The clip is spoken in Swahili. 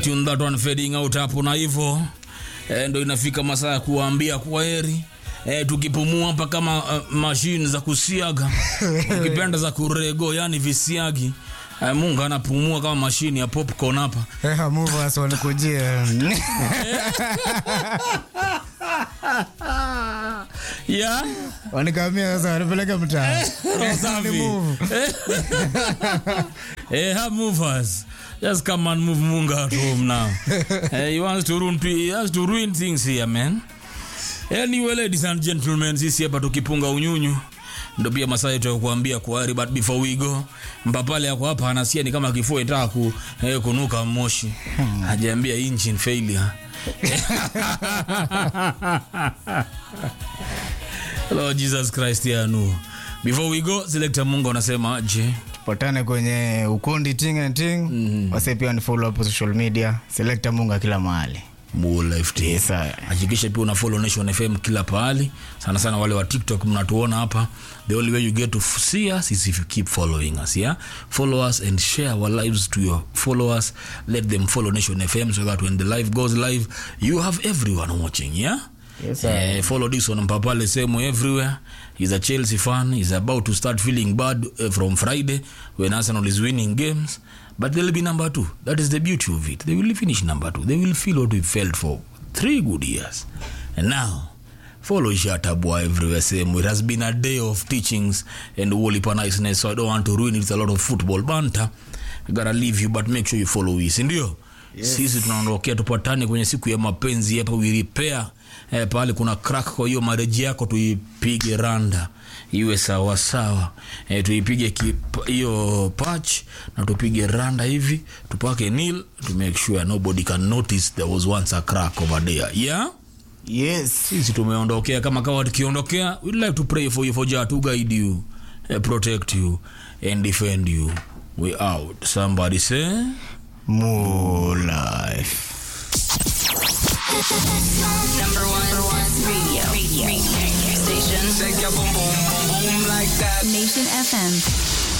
tune that one fading out hapo na hivyo eh, ndo inafika masaa ya kuwaambia kwa heri eh, tukipumua hapa kama uh, mashine za kusiaga ukipenda za kurego yani visiagi eh, mungu anapumua kama mashine ya popcorn hapa Eha, movers walikujia yeah? wanikamia sasa wanipeleka mtaa Roho safi. move. hey, have movers. Just come and move Munga at home now. hey, he wants to ruin, he has to ruin things here, man. Anyway, ladies and gentlemen, sisi hapa tukipunga unyunyu ndo pia masaa yetu ya kuambia kwaheri, but before we go, mpapale yako hapa anasia ni kama kifua itaka ku, eh, kunuka moshi hajaambia engine failure Lord Jesus Christ yanu. Before we go, selector Mungu anasema aje? tupatane kwenye ukundi ting and ting mm-hmm. wase pia ni follow hapo social media selekta munga kila mahali More life to Yes, sir. hakikisha pia una follow Nation FM kila pahali, sana sana wale wa TikTok mnatuona hapa. The only way you get to f- see us is if you keep following us, yeah? Follow us and share our lives to your followers. Let them follow Nation FM so that when the live goes live, you have everyone watching, yeah? Yes, sir. Eh, follow this on Mpapale Semo everywhere. He's a Chelsea fan. He's about to start feeling bad uh, from Friday when Arsenal is winning games. But they'll be number two. That is the beauty of it. They will finish number two. They will feel what we felt for three good years. And now, follow Shatabwa everywhere. Same. It has been a day of teachings and Wolipa niceness, so I don't want to ruin it with a lot of football banter. I gotta leave you, but make sure you follow us, ndio? Yes. Sisi tunaondokea tupatane kwenye siku ya mapenzi hapa we repair eh, pale kuna crack kwa hiyo mareji yako tuipige randa iwe sawa sawa eh, tuipige ki- hiyo patch na tupige randa hivi tupake nil to make sure nobody can notice there was once a crack over there yeah yes sisi tumeondokea kama kawa tukiondokea we'd like to pray for you for Jah to guide you eh, protect you and defend you we out somebody say more life Number one, radio. radio. radio. Station. Shake your boom boom boom boom like that. Nation FM.